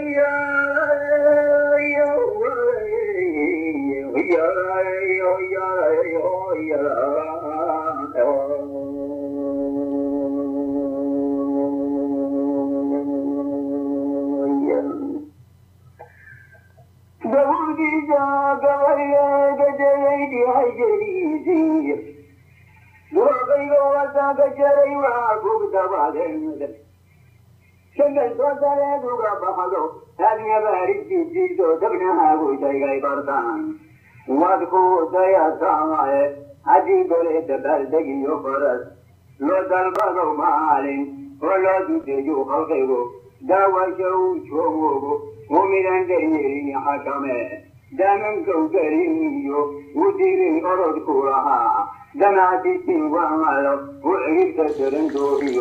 shangaltoosareeduga baxdo hadyabaarijijiso dabnahaagu shaygay bartaan wadku dayasamae haddii gole dabaaldegiyo faras loo dalbado maalin oo loo dudeeyo halkaygo daawasha uu joogogo mumidan daryeelin xakame damankow gariniyo u dirin orodku lahaa damaasisin wamalo u ciribta darandoohiyo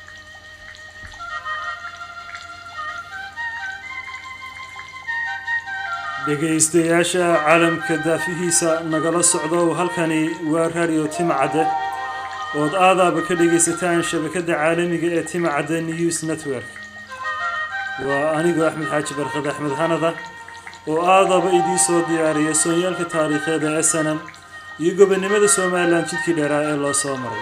dhegaystayaasha caalamka daafihiisa nagala socdo halkani waa radio timcadde ood aadaaba ka dhegaysataan shabakadda caalamiga ee timcadde news network waa anigoo axmed xaaji barkad axmed hanada oo aadaba idiin soo diyaariya soonyaalka taariikheeda ee sanan iyo gobonimada somalilan jidkii dheeraa ee loo soo maray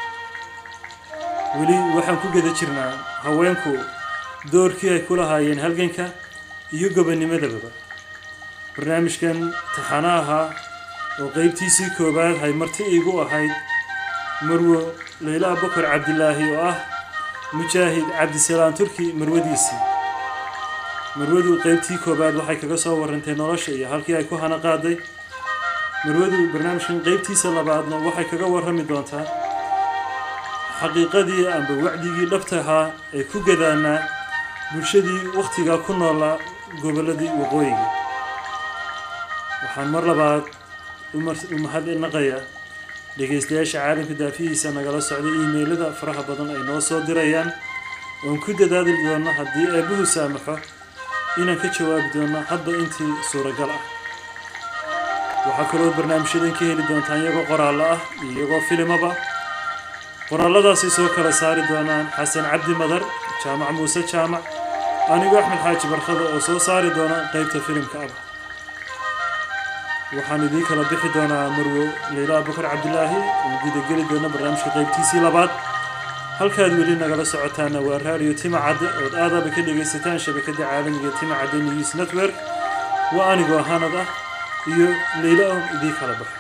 weli waxaan ku geda jirnaa haweenku doorkii ay ku lahaayeen halganka iyo gobonimadababa barnaamijkan taxana ahaa oo qeybtiisii koowaad hay marti iigu ahayd marwo leyla abubakar cabdilaahi oo ah mujaahid cabdisalaam turki marwadiisii marwadu qeybtii koowaad waxay kaga soo warantay nolosha iyo halkii ay ku hana qaaday marwadu barnaamijkan qeybtiisa labaadna waxay kaga warrami doontaa xaqiiqadii amba wacdigii dhabta ahaa ee ku gadaanaa bulshadii wakhtigaa ku noolaa gobolladii waqooyiga waxaan mar labaad u mahadnaqayaa dhegaystayaasha caalamka daafihiisa nagala socday iimeylada faraha badan ay noo soo dirayaan oon ku dadaali doono haddii eebbuhu saamaxo inaan ka jawaabi doono hadba intii suuragal ah waxaa kaloo barnaamijyadan ka heli doontaan iyagoo qoraallo ah iyo iyagoo filimaba qoraalladaasi soo kala saari doonaan xasan cabdi madar jaamac muuse jaamac anigoo axmed xaaji barkada oo soo saari doona qeybta filimka aba waxaan idiin kala bixi doonaa marwo leyla abubakar cabdilaahi oo gudageli doona barnaamijka qeybtiisii labaad halkaad weli nagala socotaana waa raadiyo timacadde ood aadaba ka dhegaysataan shabakadda caalamiga timacadde news network waa anigoo hanad ah iyo leyla oo idiin kala baxo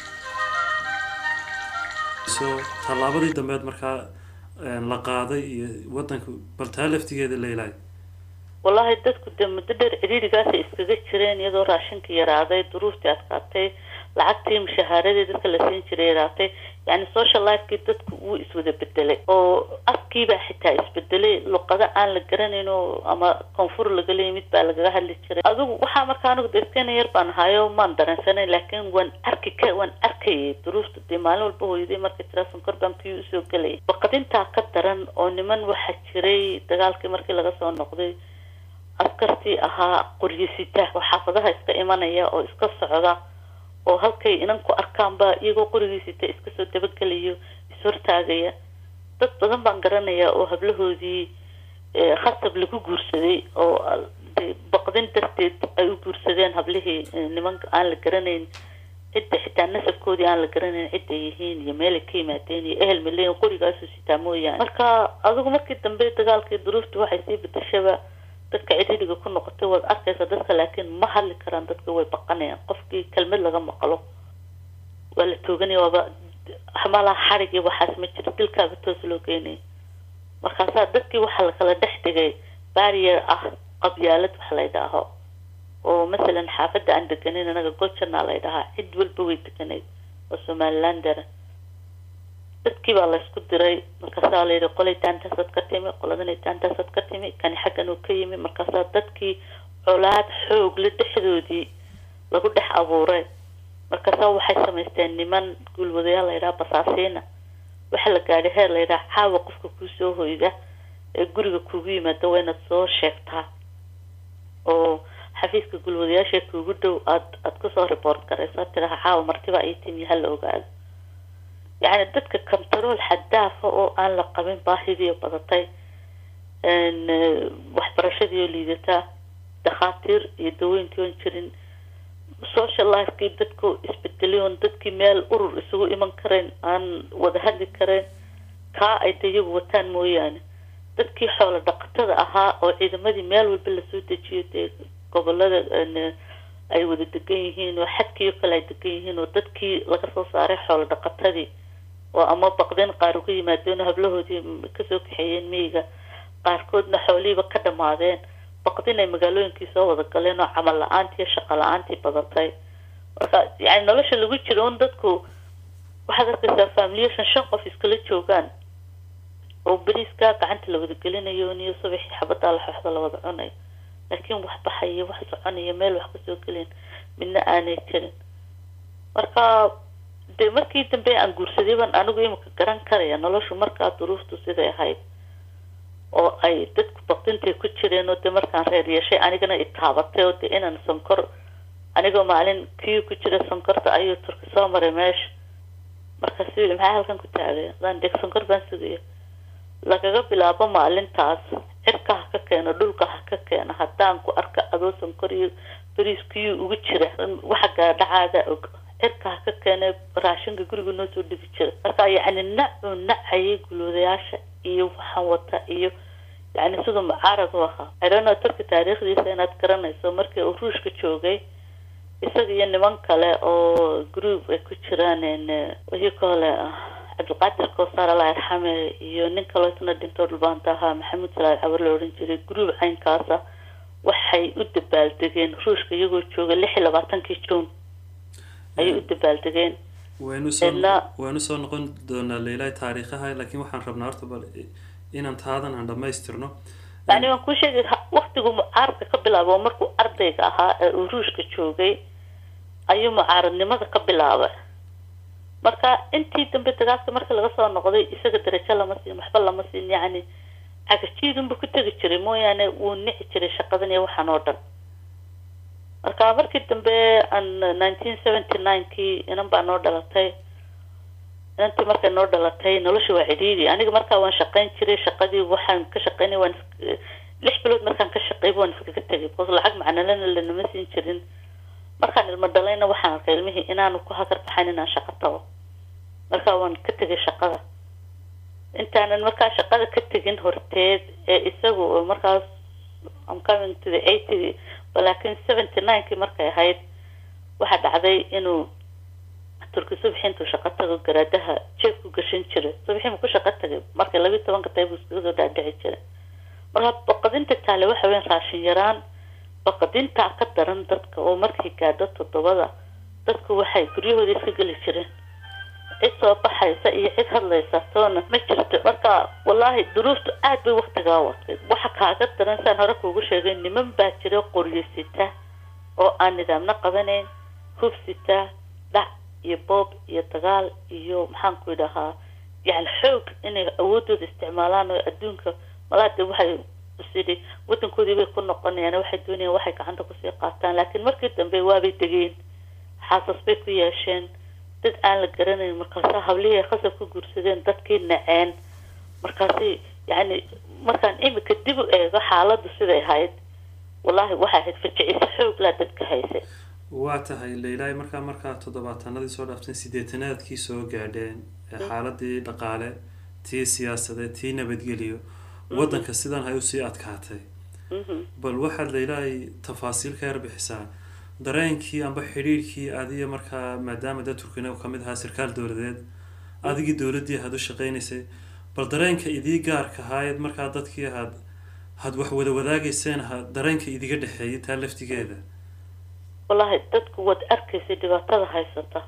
so tallaabadii dambeed markaa la qaaday iyo waddanka baltaa laftigeeda leylaay wallaahi dadku dee muddo dheer ciriirigaasay iskaga jireen iyadoo raashinka yaraaday duruuftii adkaatay lacagtii mushahaaradii dadka la siin jiray yaraatay yani social lifekii dadku wuu iswada bedelay oo afkiibaa xitaa isbedelay luqado aan la garanayn oo ama koonfur lagala yimid baa lagaga hadli jiray adigu waxaa markaa anigu deskena yar baan ahayo maan dareensanayn laakiin waan arki ka waan arkayay duruufta dee maalin walba hooyaday markay tiraa sonkor baan kii usoo gelayay baqadintaa ka daran oo niman waxaa jiray dagaalkii markii laga soo noqday askartii ahaa qoryisita oo xaafadaha iska imanaya oo iska socda oo halkay inanku arkaanba iyagoo qorigiisita iska soo dabagelayo ishortaagaya dad badan baan garanaya oo hablahoodii khasab lagu guursaday oo baqdin darteed ay u guursadeen hablihii nimanka aan la garanayn cidda xitaa nasabkoodii aan la garanayn cidday yihiin iyo meelay ka yimaadeen iyo ehel maleyn qorigaasu sitaa mooyaane marka adigu markii dambe dagaalkii duruufta waxay sii bedeshaba dadka cidhiidhiga ku noqotay waad arkaysa dadka laakiin ma hadli karaan dadka way baqanayaan qofkii kelmad laga maqlo waa la tooganaya waaba malaha xarig iyo waxaas ma jiro dilkaaba toos loo geynaya markaasaa dadkii waxaa lakala dhex dhigay barrier ah qabyaalad wax la ydhaaho oo masalan xaafadda aan deganin anaga gojana la ydhahaa cid walba way deganayd oo somalilander dadkii baa laysku diray markaasaa layidhi qolay taantaasaad ka timi qoladanay taantaasaad ka timi kani xaggan uu ka yimi markaasaa dadkii colaad xoogle dhexdoodii lagu dhex abuuray markaasaa waxay samaysteen niman guulwadayaal layidhaha basaasiina waxaa la gaadhay heer layidhaha caawa qofka kuusoo hoyda ee guriga kuugu yimaada waa inaad soo sheegtaa oo xafiiska guulwadayaasha kuugu dhow aad aad kusoo report garayso tiraha caawa martibaa ii timi hala ogaado yacni dadka control xadaafa oo aan la qabin baahidiio badatay waxbarashadiioo liidataa dhakhaatiir iyo dawooyinkii oon jirin social lifekii dadku isbedeliyoon dadkii meel urur isugu iman karayn aan wada hadli karayn kaa ay de iyagu wataan mooyaane dadkii xoolo dhaqatada ahaa oo ciidamadii meel walba lasoo dejiyo dee gobolada ay wada degan yihiin oo xadkiio kale ay degan yihiin oo dadkii laga soo saaray xoolo dhaqatadii oo ama baqdeen qaar uga yimaadeen oo hablahoodii kasoo kaxeeyeen miyiga qaarkoodna xoolihiiba ka dhamaadeen baqdin ay magaalooyinkii soo wada galeen oo camal la-aantii iyo shaqo la-aantii badatay marka yani nolosha lagu jiro un dadku waxaad arkaysaa familiyashan shan qof iskala joogaan oo beriiskaa gacanta la wada gelinayo niyo subaxii xabadaa laxooxda la wada cunayo laakiin wax baxaya wax soconaya meel wax kasoo gelin midna aanay jirin marka dee markii dambe aan guursaday baan anigu imika garan karaya noloshu markaa duruuftu siday ahayd oo ay dadku baqdintay ku jireen oo dee markaan reer yeeshay anigana itaabatay oo dee inaan sonkor anigoo maalin kii ku jira sonkorta ayuu turki soo maray meesha markaasu yii maxaa halkan ku taagay adaan deg sonkor baan sugaya lagaga bilaabo maalintaas cirka ha ka keeno dhulka ha ka keeno haddaan ku arka adoo sonkor iyo beriiskiyuu ugu jira waxa gaadhacaada og cirka ha ka keene raashinka guriga noo soo dhigi jira marka yacni nacuu nacayay guloodayaasha iyo waxaan wata iyo yani siduu mucaarad u ahaa idhano turki taariikhdiisa inaad garanayso markii uu ruushka joogay isaga iyo niman kale oo group ay ku jiraan wixii kale cabdilqaadir kowsar alla arxame iyo nin kaloo isna dhintoo dhulbaanta ahaa maxamuud salaad cawar la odhan jiray group caynkaasa waxay u dabaaldegeen ruushka iyagoo jooga lix iyo labaatankii juun ayay u dabaaldegeen waynu soo noqon doonaa leilaa taariikhaha laakiin waxaan rabnaa horta bal inaan taadan aan dhamaystirno yani waan kuu sheegay waktigu mucaaradka ka bilaabo markuu ardayga ahaa ee uu ruushka joogay ayuu mucaaradnimada ka bilaabay marka intii dambe dagaalka markii laga soo noqday isaga darajo lama siin waxba lama siin yacni cagajiidunba ku tegi jiray mooyaane wuu nici jiray shaqadan iyo waxaan oo dhan marka markii dambe aan nineteen seventy nine kii inan baa noo dhalatay inantii markay noo dhalatay nolosha waa cidhiidi aniga markaa waan shaqayn jiray shaqadii waxaan ka shaqaynay waan lix bilood markaan ka shaqeyba waan iskaga tegay because lacag macnalena lanama siin jirin markaan ilmo dhalayna waxaan arkay ilmihii inaanu ku hagar baxayn inaan shaqo tago markaa waan ka tegay shaqada intaanan markaa shaqada ka tegin horteed ee isagu markaas am coming to the eighty laakiin seventy ninekii markay ahayd waxaa dhacday inuu turki subaxi intuu shaqo tago garaadaha jeeb ku gashan jiray subaxii mu ku shaqo tagay markay labiyi tobanka tahay buu iskaga soo dhaadhici jiray marka baqadinta taale waxa weyan raashin yaraan baqadintaa ka daran dadka oo markay gaadho toddobada dadku waxay guryahooda iska geli jireen cid soo baxaysa iyo cid hadlaysa toona ma jirto marka wallaahi duruuftu aad bay waktigaa watay waxa kaaga daran saan hore kuugu sheegay niman baa jira qoryo sita oo aan nidaamna qabanayn hub sita dhac iyo boob iyo dagaal iyo maxaan ku idhahaa yani xoog inay awoodooda isticmaalaan oo adduunka malaade waxay isidhi wadankoodii bay ku noqonayaan waxay doonayaan waxay gacanta kusii qaataan laakiin markii dambe waabay degeen xaasas bay ku yeesheen dad aan la garanayn markaasa hablihii ay khasab ku guursadeen dadkii naceen markaasi yani markaan imika dib u eego xaaladdu siday ahayd wallahi waxay ahayd fajicisa xooglaa dadka haysay waa tahay leilaahi markaa markaa toddobaatanadii soo dhaafteen sideetanaadkii soo gaadheen xaaladii dhaqaale tii siyaasadeed tii nabadgeliyo waddanka sidan hay usii adkaatay bal waxaad leilaahi tafaasiil ka yarbixisaa dareenkii amba xidhiirkii adiga markaa maadaama dad turkina kamid ahaa sarkaal dowladeed adigii dowladdii ahaad u shaqaynaysay bal dareenka idii gaarka ahaayeed markaa dadkii ahaad had wax wada wadaagayseen ha dareenka idiga dhexeeyay taa laftigeeda wallahi dadku waad arkaysay dhibaatada haysata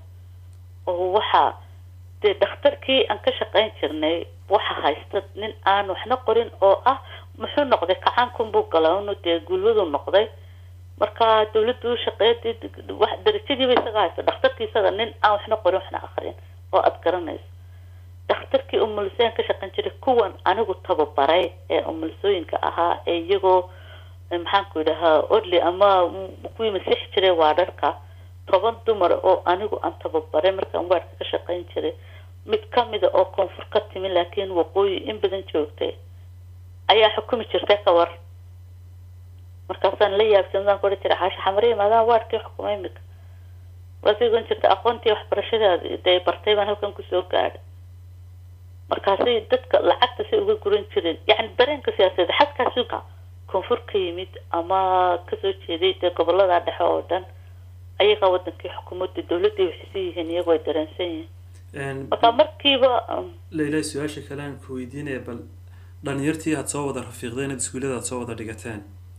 oo waxaa dee dhakhtarkii aan ka shaqayn jirnay waxa haysta nin aan waxna qorin oo ah muxuu noqday kacaankunbuu galaa unu dee gulwaduu noqday marka dawladdu u shaqeeya darajadiiba isaga haysta dhakhtarkii isaga nin aan waxna qorin waxna akrin oo aada garanayso dhakhtarkii umulisooyin ka shaqayn jiray kuwan anigu tababaray ee umulisooyinka ahaa ee iyagoo maxaanku idhahaa odley ama kuwii masiixi jiray waadharka toban dumar oo anigu aan tababaray markaan waadhka ka shaqayn jiray mid kamida oo koonfur ka timi laakiin waqooyi in badan joogtay ayaa xukumi jirtay ka war markaasaan la yaabsanadaan ku odhan jiray xaasha xamariya maadaama waadhkii xukumay imika waasay ogan jirta aqoontii waxbarashadaada dee bartay baan halkan kusoo gaadhay markaasay dadka lacagta say uga guran jireen yacni dareenka siyaasadeed xagkaasi koonfur ka yimid ama kasoo jeeday dee gobolada dhexe oo dhan ayagaa wadankii xukuumadda dowladday waxaysan yihiin iyagoo ay dareensan yihiin marka markiiba layla su-aasha kale aan ku weydiinaya bal dhalinyartii aad soo wada rafiiqdeen ad iskuullada aad soo wada dhigateen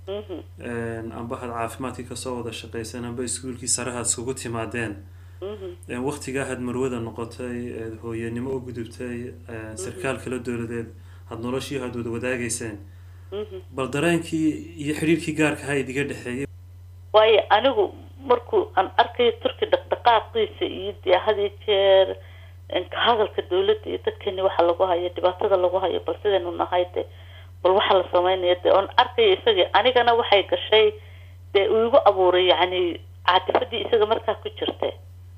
amba had caafimaadkii kasoo wada shaqayseen amba iskuulkii sarahaad iskugu timaadeen waktigaa had marwada noqotay eed hooyanimo u gudubtay sarkaal kala dowladeed had noloshii had wada wadaagayseen bal dareenkii iyo xidhiirkii gaarka ahaa idiga dhexeeyay waayo anigu markuu aan arkayo turki dhaqdhaqaaqiisa iyo dee had iyo jeer ka hadalka dawladda iyo dadkeeni waxa lagu hayo dhibaatada lagu hayo bal sidaynu nahay de bal waxa la sameynaya de oon arkayo isagii anigana waxay gashay dee uu igu abuuray yacni caatifadii isaga markaa ku jirta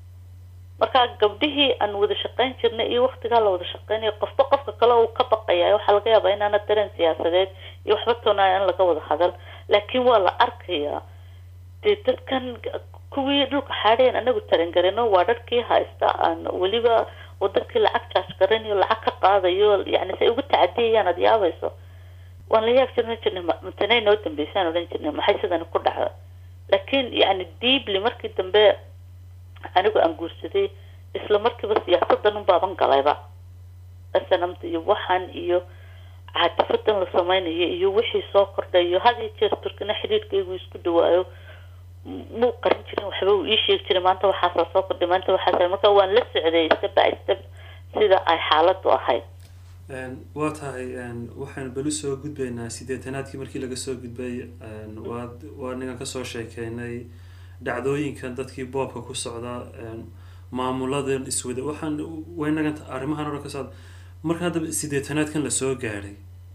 markaa gabdhihii aan wada shaqayn jirnay iyo waktigaa la wada shaqeynayo qofba qofka kale uu ka baqaya waxaa laga yaabaa inaana dareen siyaasadeed iyo waxba toonaya aan laga wada hadal laakiin waa la arkayaa dee dadkan kuwii dhulka xaadheen anagu tarangarino waa dharkii haysta aan weliba wadankii lacag jaaj garanayo lacag ka qaadayo yani say ugu tacadiyayaan ad yaabayso waan la yaab jirna jirnay matanay noo dambeysaan odhan jirnay maxay sidani ku dhacda laakiin yani deeply markii dambe anigu aan guursaday isla markiiba siyaasadan un baaban galayba snamta iyo waxaan iyo caatifadan la sameynayo iyo wixii soo kordhayo had iyo jeer turkina xidhiirkaygu isku dhawaayo muu qarin jirin waxba uu ii sheegi jiray maanta waxaasaa soo kordhay maanta waxaasa marka waan la socday step by step sida ay xaaladu ahayd waa tahay waxaynu beli soo gudbaynaa sideetanaadkii markii laga soo gudbay waad waa ningan kasoo sheekeynay dhacdooyinkan dadkii boobka ku socda maamuladan iswada waxaan waynagan arrimahan o dhan ka socda marka haddaba sideetanaadkan lasoo gaadhay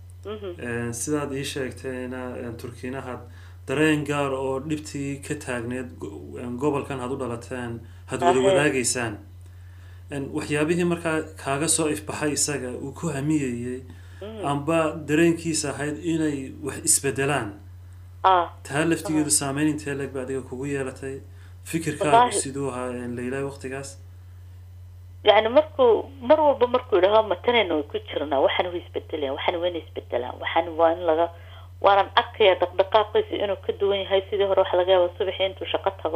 sidaad ii sheegtayna turkiinahaad dareen gaar oo dhibtii ka taagneed gobolkan had u dhalateen had wada wadaagaysaan waxyaabihii markaa kaaga soo ifbaxay isaga uu ku hamiyayay amba dareenkiisa ahayd inay wax isbedelaan taa laftigeedu saameyn intee leeg ba adiga kugu yeelatay fikirkaagu siduu ahaa laylahay waktigaas yani markuu mar walba markuu yidhaho matanayna way ku jirnaa waxaan way isbedelayaan waxaan wayna isbedelaan waxaan waa in laga waanan arkaya dhaqdhaqaaqiisa inuu ka duwan yahay sidii hore waxa laga yaaba subaxii intuu shaqo tago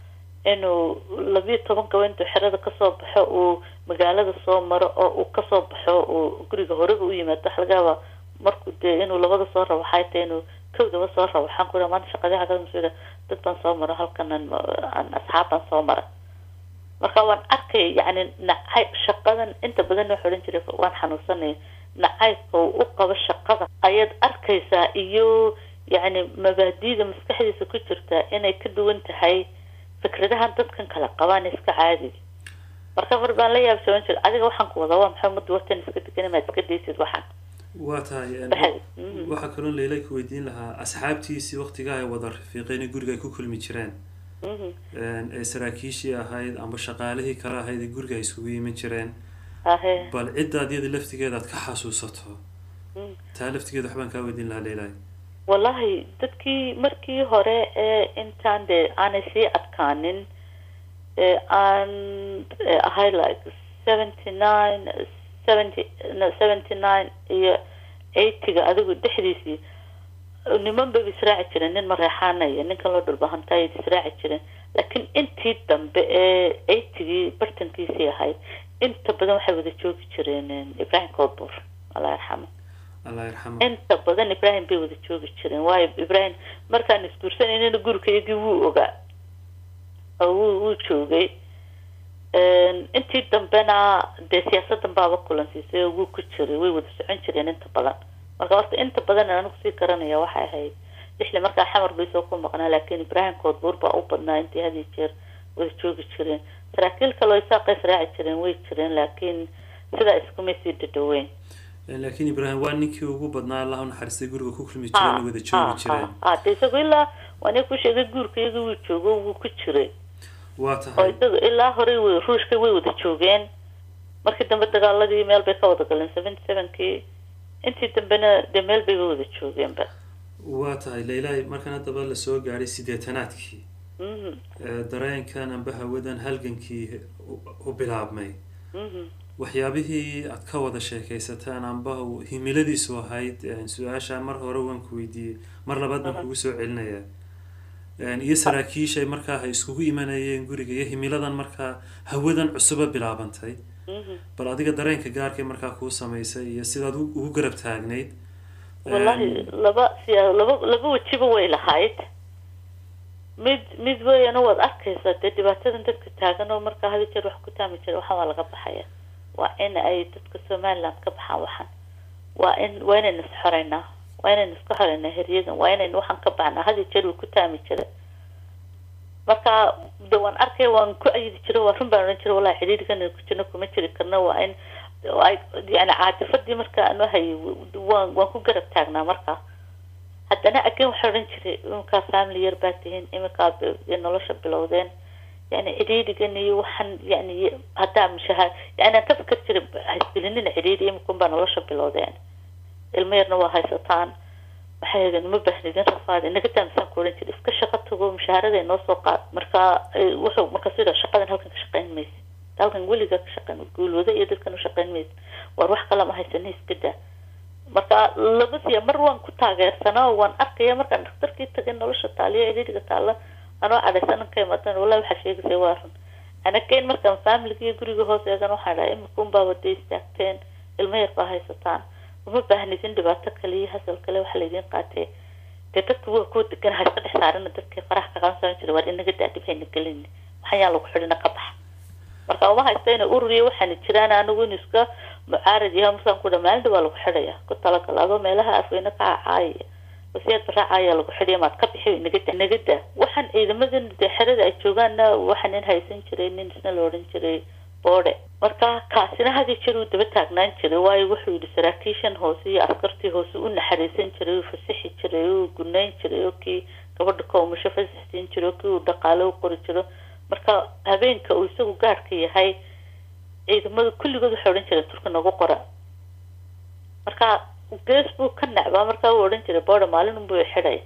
inuu labiyo toban gaba intuu xerada kasoo baxo uu magaalada soo maro oo uu kasoo baxo uu guriga horeba u yimaado waxa laga yaaba markuu dee inuu labada soo rabo waxay tahay inuu kowdaba soo rabo waxaan ku maanta shaqadii xagada masuula dad baan soo maro halkan aan asxaab baan soo mara marka waan arkaya yani nacay shaqadan inta badan waxa odhan jiray waan xanuunsanaya nacaybka uu u qabo shaqada ayaad arkaysaa iyo yani mabaadiida maskaxdiisa ku jirta inay ka duwan tahay fikradahan dadkan kala qabaan iska caadiga marka mar baan la yaabsaban jira adiga waxaan ku wadaa waa maxay ummadda watan iska degan maad iska daysid waxaan waa tahay waxaa kaloo layla ku weydiin lahaa asxaabtiisii waktigaa ay wada rafiiqeen guriga ay ku kulmi jireen ee saraakiishii ahayd amba shaqaalihii kale ahayd ee guriga ay isugu yimin jireen bal ciddaad iyada laftigeeda aad ka xasuusato taa laftigeeda waxbaan kaa weydiin lahaa laylahay wallahi dadkii markii hore ee intaan dee aanay sii adkaanin ee aan ahay like seventy nine seventy no seventy nine iyo eightyga adigu dhexdiisii niman bay israaci jireen nin mareexaana iyo ninkan loo dhulbahantay israaci jireen laakiin intii dambe ee eightygii bartankiisii ahayd inta badan waxay wada joogi jireen ibrahim koodbuur allah yarxamo allah yarxamo inta badan ibrahim bay wada joogi jireen waayo ibrahim markaan isguursanayna gurikayagii wuu ogaa oo wuu wuu joogay intii dambena dee siyaasadan baaba kulansiisay oo wuu ku jiray way wada socon jireen inta badan marka horta inta badan anigu sii garanaya waxay ahayd lixli markaa xamar bay soo ku maqnaa laakiin ibrahim koodbuur baa u badnaa intii had iyo jeer wada joogi jireen saraakiil kaloo isaaqay israaci jireen way jireen laakiin sidaa iskumay sii dhadhaweyn laakiin ibrahim waa ninkii ugu badnaa allah unaxariistay guriga ku kulmi jireen wada joogi jireen de isagu ilaa waa nin ku sheegay guurka iyaga wuu joogo wuu ku jiray waa oo tahay isaga ilaa horey w ruushka way wada joogeen markii dambe dagaaladii meel bay ka wada galeen seventy sevenkii intii dambena dee meel bayba wada joogeenba waa tahay laylahay markan haddaba lasoo gaadhay sideetanaadkii mhm ee dareenkan amba hawadan halgankii u- u bilaabmay mhm waxyaabihii aad ka wada sheekaysataan amba uu himiladiisu ahayd een, su-aasha mar hore waan ku weydiiyey mar labaad baan kugu soo celinayaa Een, iyo saraakiishay markaa ay iskugu imanayeen guriga iyo himiladan markaa hawadan cusuba bilaabantay mhm bal adiga dareenka gaarkay markaa kuu samaysay iyo sidaad u- ugu garab taagnayd wallahi Een, laba siya laba laba wejiba way lahayd mid mid weyana waad arkaysaa dee dhibaatadan dadka taagan oo markaa hadi jeer wax ku taami jira waxaan waa laga baxaya waa in ay dadka somaliland ka baxaan waxan waa in waa inaynu is xoreynaa waa inaynu iska xoreynaa heryadan waa inaynu waxaan ka baxnaa hadi jeer uu ku taami jira marka de waan arkaya waan ku ayidi jira waa run baan odhan jira wallahi xidhiidhkan ku jirno kuma jiri karno waa in ay yani caadifadii marka aanu hayay waan waan ku garab taagnaa marka haddana again waxaa odhan jiray iminkaa family yar baa tihiin iminkaa b- nolosha bilowdeen yani cidhiidhigan iyo waxaan yani haddaa mishaha yani aan ka fikir jiray haysgelinina cidhiidhi iminkun baa nolosha bilowdeen ilmo yarna waa haysataan maxay ahaydeen uma baahnidin rafaad inaga daamisaan ku odhan jiray iska shaqo tago mushaharada noo soo qaad marka eh, wuxuu marka sida shaqadan halkan ka shaqayn maysa halkan weligaa ka shaqayn guulwada iyo dadkan u shaqayn maysa war wax kale ma haysana iska daa marka laba siya mar waan ku taageersanaa oo waan arkaya markaan dhakhtarkii tagay nolosha taaliya cidhiidhiga taalla anoo cadhaysanan ka imadan wallahi waxaa sheegaysa waa run anagayn markaan familiga iyo guriga hoos eegan waxaan dhahay imika unbaa wada istaagteen ilmo yar baa haysataan uma baahnidin dhibaato kale iyo hasal kale waxa laydin qaatee dee dadka waa kuwa degan hayska dhex saarana dadkii faraha ka qabansan jira waar inaga daa dhib hayna gelin waxaan yaa lagu xidhina ka baxa marka uma haysta inay urur iyo waxaana jiraan anigu in iska mucaarad yahay masaan ku dha maalinta waa lagu xidhaya ku talagal adoo meelaha afweyne ka cacaaya wasiyaad baraacayaa lagu xidhaya maad ka bixi inaga da inaga da waxaan ciidamadan dee xerada ay joogaanna waxa nin haysan jiray nin isna la odhan jiray boode marka kaasina hadi jeer uu daba taagnaan jiray waayo wuxuu yidhi saraakiishan hoose iyo askartii hoose u naxariisan jiray uu fasixi jiray uu gunayn jiray oo kii gabadha koomusho fasixsiin jiray oo kii uu dhaqaale u qori jiro marka habeenka uu isagu gaarhka yahay ciidamada kulligood waxay odhan jireen turka nagu qora marka gees buu ka nacbaa markaa uu odhan jiray boode maalin unbuu xidhay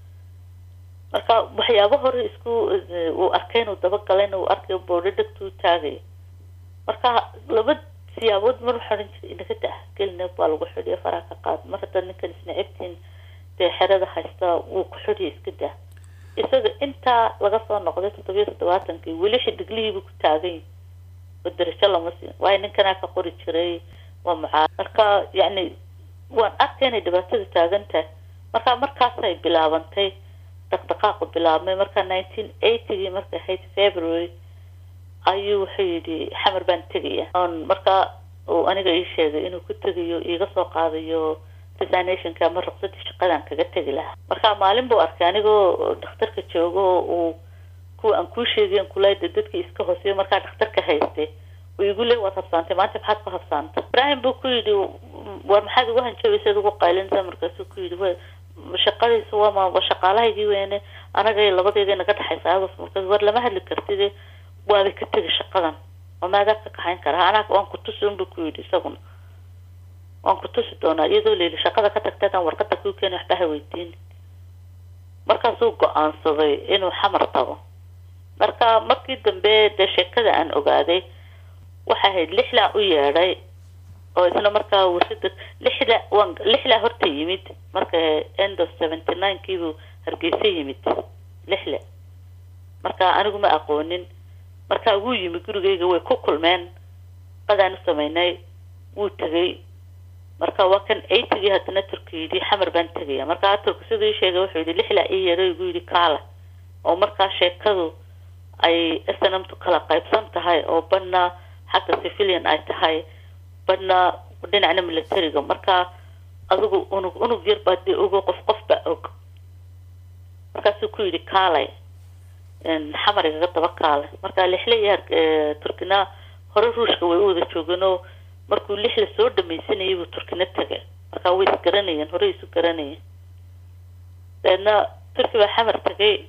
marka waxyaabo hore isku uu arkay inuu dabagalayna uu arkayo boodho dhegtuu taagayo marka laba siyaabood mar waxaa odhan jiray inaga dah gelina baa lagu xidhiyo faraha ka qaad mar hadda ninkan isnacibtiin dee xerada haysta wuu ku xidhiyo iska dah isaga intaa laga soo noqday toddobiyo toddobaatankii weli xidiglihiibuu ku taagan yahay oo darajo lama siin waayo ninkanaa ka qori jiray waa mucaa marka yacni waan arkay inay dhibaatada taagan tahay marka markaasay bilaabantay dhaqdhaqaaqu bilaabmay marka nineteen eightygii markay ahayd february ayuu wuxuu yidhi xamar baan tegaya on marka uu aniga ii sheegay inuu ku tegayo iiga soo qaadayo resignationka ama ruqsadii shaqadaan kaga tegi lahaa marka maalin buu arkay anigoo dhakhtarka joogo uu kuwa aan kuu sheegayn kulaada dadkii iska hooseeyo markaa dhakhtarka haystay uu igu le waad habsaantay maanta maxaad ku habsaantay ibrahim buu ku yidhi war maxaad ugu hanjabaysaad ugu qaylinaysaa markaasuu ku yidhi wa shaqadiisa waama waa shaqaalahaygii weyne anaga labadeeda naga dhexaysa ados markaas war lama hadli kartid waabay ka tegi shaqadan oo maadaa ka kaxayn karaa anaa waan ku tusi unbu ku yidhi isaguna waan ku tusi doonaa iyadoo layili shaqada ka tagtadaan warqada kuu keeni waxba ha weydiin markaasuu go-aansaday inuu xamar tago marka markii dambe dee sheekada aan ogaaday waxay ahayd lixlaa u yeedhay oo isna markaa warshada lixda waan lixlaa horta yimid marka end of seventy nine kiibuu hargeysa yimid lixle marka anigu ma aqoonin marka wuu yimi gurigayga way ku kulmeen qadaan u sameynay wuu tegay marka waa kan eightygii haddana turki yidhi xamar baan tegaya marka turku siduu ii sheegay wuxuu yidhi lixlaa ii yeedhay igu yidhi kaala oo markaa sheekadu ay snmtu kala qaybsan tahay oo badna xagga civilian ay tahay badna dhinacna militariga marka adigu unug unug yar baa dee ogo qof qof baa og markaasuu ku yidhi kaalay xamar igaga daba kaalay marka lixle iyo turkina hore ruushka way u wada joogeen oo markuu lixla soo dhamaysanayay buu turkina tegay marka way isgaranayeen horey isu garanayeen dabeedna turki baa xamar tegay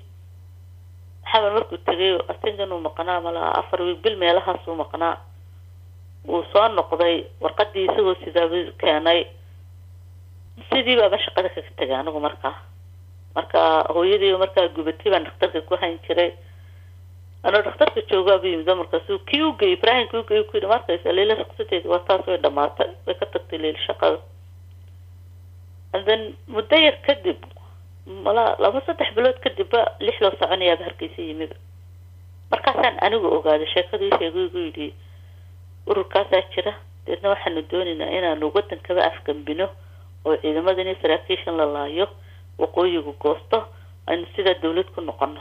xamar markuu tegay asingan uu maqnaa malaha afar wiig bil meelahaasuu maqnaa wuu soo noqday warqadii isagoo sidaaba keenay sidii baaba shaqada kaga tegay anigu markaa marka hooyadii markaa gubatay baan dhakhtarka ku hayn jiray anoo dhakhtarka joogaaba yimid markaasu kii u geeyey ibraahim kii u geeyey ku yidhi markaysa leila shaqsadeedi waa taas way dhamaatay way ka tagtay leila shaqada and then muddo yar kadib mala laba saddex bilood kadibba lix loo soconayaaba hargeysa yimiba markaasaan anigu ogaaday sheekadii sheegay igu yidhi ururkaasaa jira deedna waxaanu doonaynaa inaanu wadankaba afgambino oo ciidamadan iyo saraakiishan la laayo waqooyigu goosto aynu sidaa dawlad ku noqono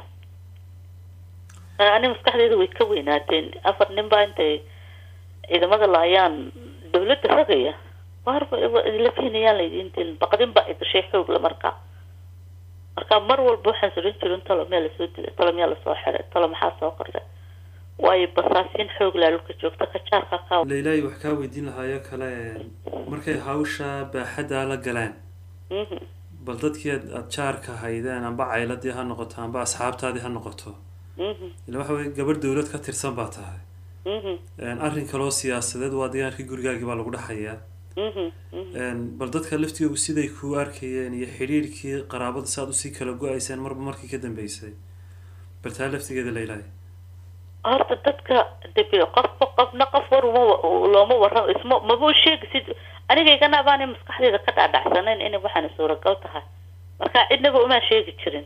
ani maskaxdeeda way ka weynaateen afar nin baa intay ciidamada laayaan dawladda ragaya waarba la fihnayaan laydin dilin baqdin baa idashay xoogla markaa marka mar walba waxaan soran jirin talo meel lasoo dilay talo miyaa lasoo xiray talo maxaa soo qorday waayo basaasiin xoog laa dhulka joogta kajaarka ka leilaahi wax kaa weydiin lahaayo kale markay hawsha baaxaddaa la galeen Mhm, bal dadkii aad aad jaarka haydeen amba cayladii ha noqoto amba asxaabtaadii ha noqoto mhm, ila waxa weye gabadh dawlad ka tirsan baa tahay mhm, arrin kaloo siyaasadeed waa deegaankii gurigaagii baa lagu dhaxayaa mhm, mhm. bal dadka laftigoogu siday kuu arkayeen iyo xidhiirhkii qaraabada si aad usii kala go-ayseen marba markii ka dambeysay bal taa laftigeeda leilaahi horta dadka dabe qofba qofna qof war uma looma warramo isma maba u sheegi sid anigaygana baana maskaxdeeda ka dhaadhacsanayn inay waxaana suuragal tahay marka cidnaba uma sheegi jirin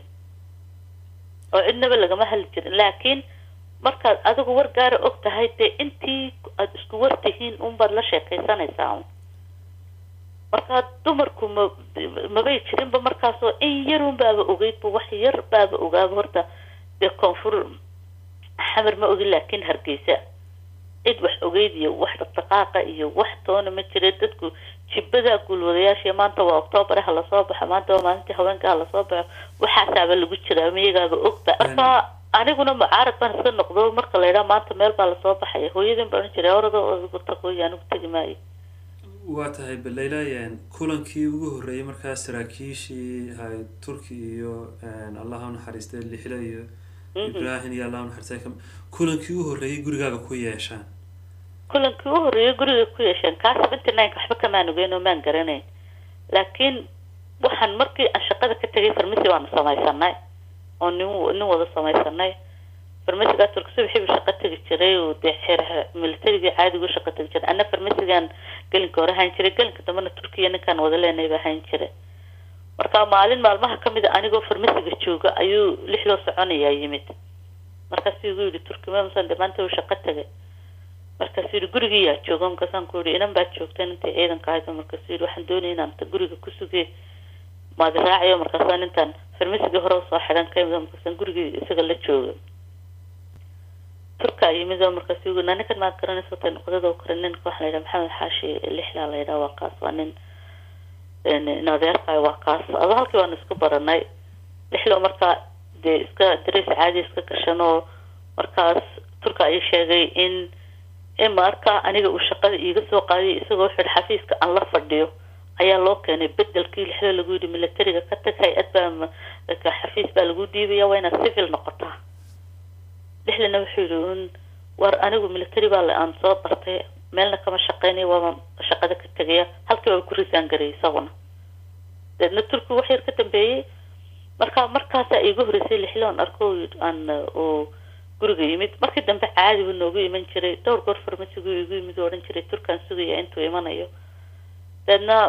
oo cidnaba lagama hadli jirin laakiin markaad adigu war gaara og tahay dee intii aada isku war tihiin unbaad la sheekaysanaysaa un marka dumarku ma mabay jirinba markaasoo in yarun baaba ogeydba wax yar baaba ogaaba horta dee koonfur xamar ma ogin laakiin hargeysa cid wax ogeyd iyo wax dhaqdhaqaaqa iyo wax toona ma jira dadku jibada guulwadayaasha maanta waa octoobar ha lasoo baxo maanta waa maalintii haweenka ha lasoo baxo waxaasaaba lagu jiraa miyagaaba ogba marka aniguna mucaarad baan iska noqdo marka la yidhaha maanta meel baa lasoo baxaya hooyadin baan ohan jiray orada adigu taqooyi anigu tegi maayo waa tahay bal leilaahi kulankii ugu horreeyay markaa saraakiishii hay turki iyo allah ha naxariistay lixle iyo ibrahim iyo allah ha naxariistay kam- kulankii ugu horreeyay gurigaaga ku yeeshaan kulankii u horreeyay guriga ku yeesheen kaa seventy nine waxba kamaan ogeyn oo maan garanayn laakiin waxaan markii aan shaqada ka tegay farmasi baanu samaysanay oo nin nin wada samaysanay farmasigaa turka subaxiibu shaqo tegi jiray oo dee xeer militarigii caadigu shaqo tegi jiray ana farmasigan gelinka hore hayn jiray gelinka dambena turkiya ninkaan wada leenay baa hayn jiray marka maalin maalmaha kamid a anigoo farmasiga jooga ayuu lix loo soconayaa yimid markaasuu igu yidhi turkima masan de maanta uu shaqo tegay markaasuu yidhi gurigii yaa jooga markaasaan ku yidhi inan baad joogteen intay ciidanka ahayd markaasuu yidhi waxaan doonaya inaan ta guriga ku sugee maad raacayo markaasaan intaan farmasigii hore usoo xidhan ka imid markaasaan gurigii isaga la jooga turkaa yimid oo markaasuu yidhi ninkan maad garanaysa tay noqdada kore ninka waxaa la yidhaha maxamed xaashi lixlaa la yidhaha waa kaas waa nin in adeerkaay waa kaas ado halkii waanu isku baranay lixlo markaa dee iska dareys caadi iska gashan oo markaas turka ay sheegay in in marka aniga uu shaqada iiga soo qaadiy isagoo xidh xafiiska aan la fadhiyo ayaa loo keenay bedelkii lixlo lagu yidhi militariga ka tag hay-ad baa ma- ka xafiis baa lagu dhiibaya waa inaad civil noqotaa lixlana wuxuu yidhi un war anigu military baa la aan soo bartay meelna kama shaqeynaya waaba shaqada ka tegaya halkii baa ku risaan garayay isaguna deedna turki wax yar ka dambeeyey marka markaasaa iigu horreysay lixloon arko aan uu guriga yimid markii dambe caadi buu noogu iman jiray dhowr goor farmasigu igu yimid oo odhan jiray turkaan sugaya intuu imanayo deedna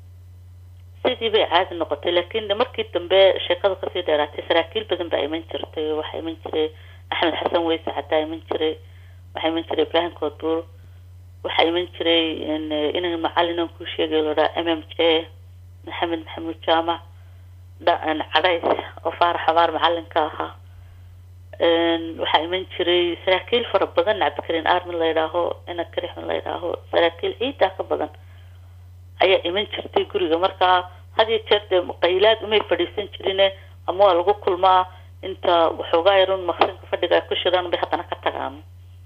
sidii bay caadi noqotay laakiin markii dambe sheekadu kasii dheeraatay saraakiil badan baa iman jirtay waxaa iman jiray axmed xasan weyse xataa iman jiray waxaa iman jiray ibrahim koodbuur waxaa iman jiray inan macalin aan kuu sheegay lodhaa m m j maxamed maxamuud jaamac dha- cadhays oo faarax xabaar macalinka ahaa waxaa iman jiray saraakiil fara badan cabdikarin armin la yidhaaho ina karixmin la yidhaaho saraakiil ciidaa ka badan ayaa iman jirtay guriga markaa had iyo jeer dee qaylaad umay fadhiisan jirine ama waa lagu kulmaa inta waxoogaa yarun maqsinka fadhiga ay ku shiraan bay haddana ka tagaan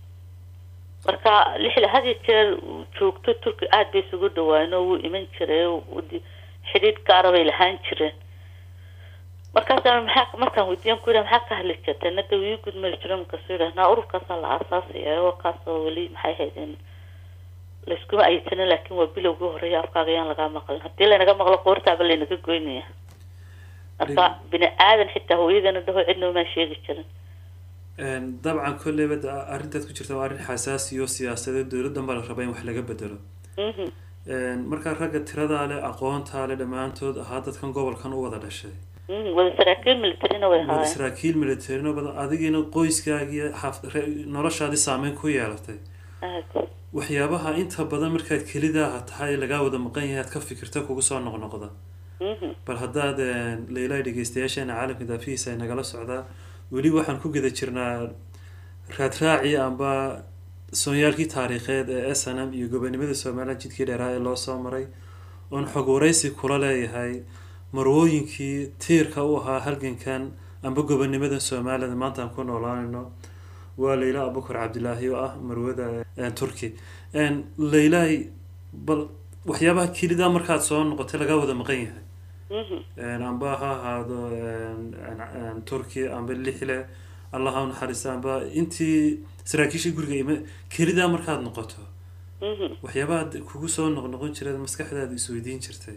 marka lixda had iyo jeer uu joogto turki aada bay isugu dhawaayeen oo wuu iman jiray wuu- xidhiidh gaara bay lahaan jireen markaasa maxaa markaan weydiiyan ku yidhaha maxaa ka hadli jirtay nada wii gudmari jiro markaasuu yidhaha naa ururkaasaa la aasaasaya oo kaasoo weli maxay haydeen layskuma aysanin laakiin waa bilowgii horeeya afkaaga yaan lagaa maqlin haddii laynaga maqlo qoortaaba laynaga goynaya marka bini aadan xitaa hooyadana dhaho cidna umaan sheegi jirin Een, dabcan kolleyba da- arrintaad ku jirta waa arrin xasaasi oo siyaasadeed dowladdan baa la rabaa in wax laga bedelo Mhm. Een, markaa ragga tiradaa leh aqoontaa leh dhammaantood ahaa dadkan gobolkan u wada dhashay Mhm. wada saraakiil militarina way wada haayeen saraakiil militarino badan adigiina qoyskaagii xaaf- re- noloshaadii saameyn ku yeelatay aad waxyaabaha inta badan markaad kelidaa tahay lagaa wada maqan yahay aad ka fikirta kugu soo noqnoqda Mhm. bal haddaad een, leylaa dhegeystayaasheena caalamka daafihiisa ay nagala socdaa weli waxaan ku guda jirnaa raadraacii amba soonyaalkii taariikheed ee s n m iyo gobonimada somaliland jidkii dheeraa ee loo soo maray oon xog waraysi kula leeyahay marwooyinkii tiirka u ahaa halgankan amba gobonimada somaliland maanta aan ku noolaanayno waa leyla abukar cabdilaahi oo ah marwada een, turki Een, leylaay bal waxyaabaha kelida markaad soo noqotay lagaa wada maqan yahay Mhm. Een, amba ha ahaado een, een, een, turki amba lixle allah ha u naxariista amba intii saraakiishii guriga ime kelidaa markaad noqoto Mhm. waxyaabaha kugu soo noqnoqon jireed maskaxdaada isweydiin jirtay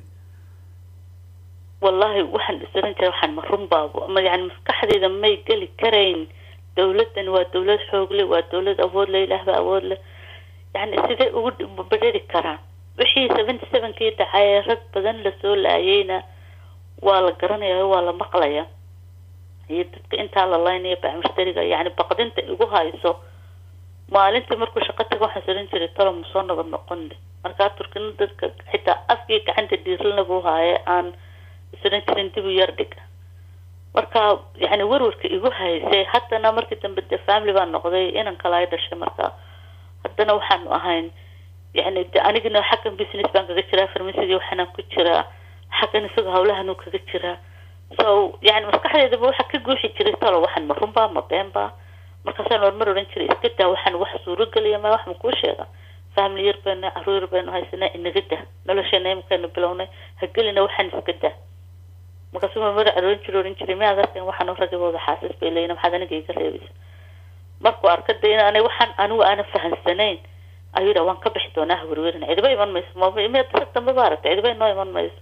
wallahi waxaan isran jiray waxaan ma run baabo ma yani maskaxdayda may geli karayn dowladdan waa dowlad xoog leh waa dowlad awood leh ilaah baa awood leh yani sidee ugu bedheri karaan wixii seventy sevenkii dhacay ee rag badan lasoo laayeyna waa la garanaya waa la maqlaya iyo dadka intaa la laynaya bacmushtariga yani baqdinta igu hayso maalintii markuu shaqo tago waxaan saran jiray talo ma soo nabad noqonle markaa turkina dadka xitaa afkii gacanta dhiirlana buu haaye aan isran jirin dib u yar dhig marka yani warwarka igu haysay haddana markii dambe de family baan noqday inan kale ay dhashay marka haddana waxaanu ahayn yani de anigana xaggan business baan kaga jiraa farmasidii waxaanaan ku jiraa xaggan isaga hawlahanuu kaga jiraa so yani maskaxdeedaba waxa ka guuxi jiray talo waxaan ma runbaa ma beenbaa markaasaan marmar odhan jiray iska daa waxaan wax suurogeliya ma wax ma kuu sheega family yar baynu caruur yar baynu haysanaa inaga dah nolosheena imikaanu bilownay ha gelina waxaan iska daa markaasu marmar aroon jiro odhan jiray miyaad arkan waxaan ragabooda xaasis bay leeyihin maxaad aniga iga reebaysa markuu arka de in ana waxaan anigu aanan fahamsanayn ayuu yidha waan ka bixi doonaa hawerwerin cidiba iman mayso mmiyaad sag dambe ba aragta cidiba inoo iman mayso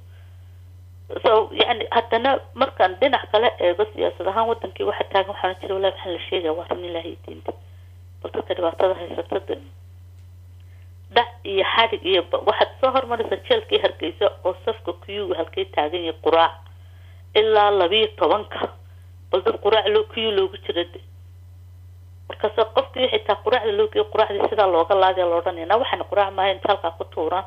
so yani haddana markaan dhinac kale eego siyaasad ahaan wadankii waxa taagan waxaan jira wallahi waxaan la sheegaya waa run ilaahay diinta bal dadka dhibaatada haysata de dhac iyo xadhig iyo ba- waxaad soo hormaraysaa jeelkii hargeysa oo safka kuyuga halkay taagan yahay quraac ilaa labiyo tobanka bal dad quraac loo kuyu loogu jira de markaas qofkii xitaa quraacda loo geeyo quraacdii sidaa looga laagaya la odhanaya na waxaan quraac maaha inta halkaa ku tuuraan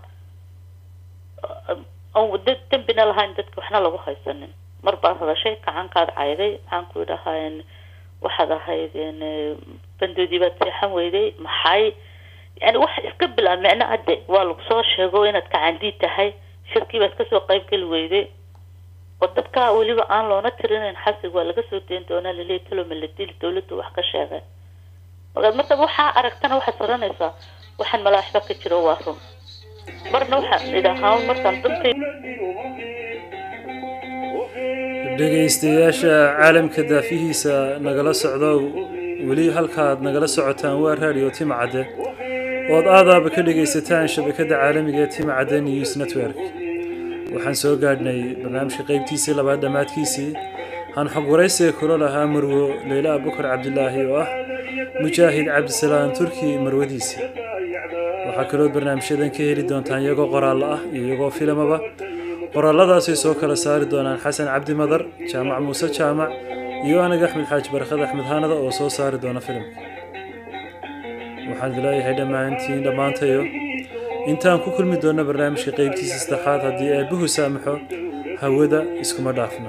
aan dad dembina lahayn dadka waxna lagu haysanin mar baad hadashay gacankaad cayday maxaan ku idhahaa waxaad ahayd bandoodii baad seexan weyday maxay yani wax iska bilaa micno ade waa lagu soo sheego inaad kacandii tahay shirkii baad kasoo qayb geli weyday oo dadka weliba aan loona tirinayn xasig waa laga soo dayn doonaa laleeya taloma la dili dawladdu wax ka sheegay markaad markaad waxaa aragtana waxaad oranaysaa waxaan malaaxba ka jiro waa run marna waxaan idhahaa markaan dadkay dhegaystayaasha caalamka daafihiisa nagala socdo weli halkaad nagala socotaan waa radio timcadde ood aadaaba ka dhegaysataan shabakada caalamiga ee timcadde news network waxaan soo gaadhnay barnaamijka qeybtiisii labaad dhammaadkiisii waxaan xog waraysiga kula lahaa marwo leyla abukar cabdilaahi oo ah mujaahid cabdisalaam turki marwadiisa waxaa kaloo barnaamijyadan ka heli doontaan iyagoo qoraallo ah iyo iyagoo filimaba qoraaladaasay soo kala saari doonaan xasan cabdi madar jaamac muuse jaamac iyo aniga axmed xaaji barakad axmed haanada oo soo saari doona filimka waxaan idileeyahay dhammaantiin dhammaantayo intaan ku kulmi doonno barnaamijka qeybtiisa saddexaad haddii eebbuhu saamaxo hawada iskuma dhaafno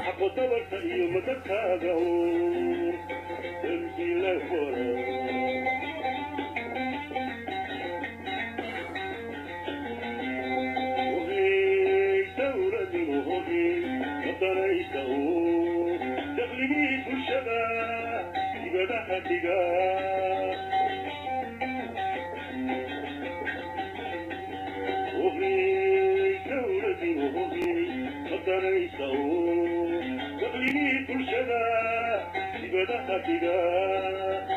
bulshada dibadaha dhiga